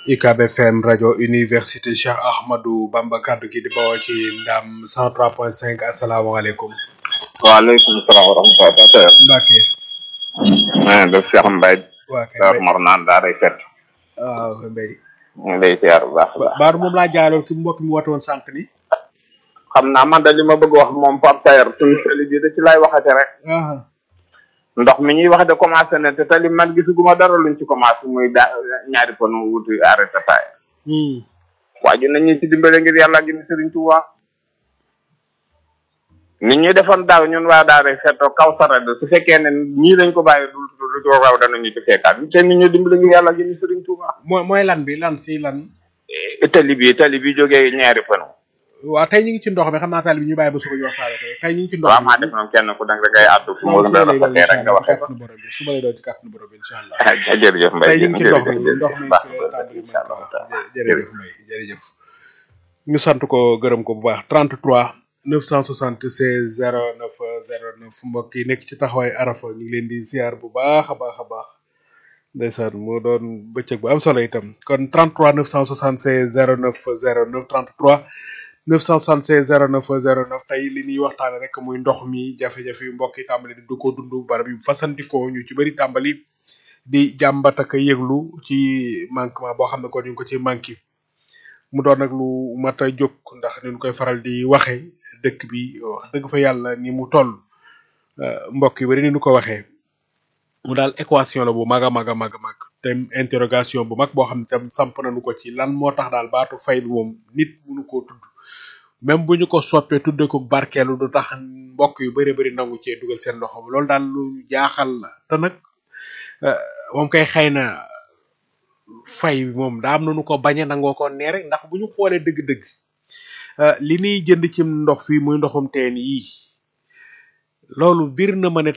UCAB FM rajo université Cheikh Ahmadou Bamba kaddu gi di bawoo ci ndam 103.5 asalaamaaleykum. waaleykum salaam wa rahmatulah. Mbacke. maa ngi def Cheikh Mbaye. waa kay Dar Mor naan daa day fet. waaw Mbaye. ñu ngi lay ziar bu baax a baax. Baaru moom laa jaaloon ki mbokk mi woote woon sànq ni. xam naa man de li ma bëgg wax moom Pape Tayer suñu tali bi da ci lay waxate rek. ah ndox mi ñuy wax de commencé na te tali man gisuguma dara luñ ci commencé muy daa ñaari panu wuti arrêté taay. hmm. waa ji nañ ñu ci dimbale ngir yàlla gi ni Sëriñ Tuubaa. nit ñi defoon daaw ñun waa daa day fettoo kaw sarade su fekkee ne ñii lañ ko bàyyi du du du raw danañu ci fekkaat te nit ñi dimbale ngir yàlla gi ni Sëriñ Tuubaa. mooy mooy lan bi lan si lan. Eh, tali bi tali bi jógee ñaari panu. waaw tey ñu ngi ci ndox mi xam naa taal bi ñu bàyyi ba suba ñu waxtaane ko tey ñu ngi ci ndox waaw maa def noonu kenn ku nekk da ngay àddu fi mu non la suba lay doon rafetee rek nga waxee ko. kàttanu borom bi suba lay doon ci kàttanu borom bi incha allah. ah jërëjëf Mbaye tey ñu ngi ci ndox mi jërëjëf ndox mi baax ko tàmbali incha man ko allah wax jërëjëf Mbaye jërëjëf ñu sant ko gërëm ko bu baax 33 976 09 09 mbokk yi nekk ci taxawaay arafa ñu ngi leen di ziar bu baax a baax a baax ndeysaan moo doon bëccëg bu am solo itam kon 33 976 09 09 33 976 09 09 tey li ñuy waxtaane rek muy ndox mi jafe-jafe yu mbokk yi tàmbali di du ko dund barab yu fasandikoo ñu ci bëri tàmbali di jàmbat ak a yëglu ci manquement boo xam ne kon ñu ngi ko ci manqué mu doon nag lu mat a jóg ndax ni ñu koy faral di waxe dëkk bi wax dëgg fa yàlla ni mu toll euh, mbokk yi bari ni ñu ko waxee mu daal équation la bu mag a mag a mag a mag te interrogation bu mag boo xam ne tam samp nañu ko ci lan moo tax daal baatu fay bi moom nit mënu koo tudd même bu ñu ko soppee tudde ko barkeelu du tax mbokk yu bari bari nangu cee dugal seen loxo loolu daal lu jaaxal la te nag euh, moom kay xëy na fay bi moom daa am na nu ko bañe nangoo ko nee rek ndax bu ñu xoolee dëgg-dëgg euh, li ñuy jënd ci ndox fii muy ndoxum teen yii loolu bir na ma ne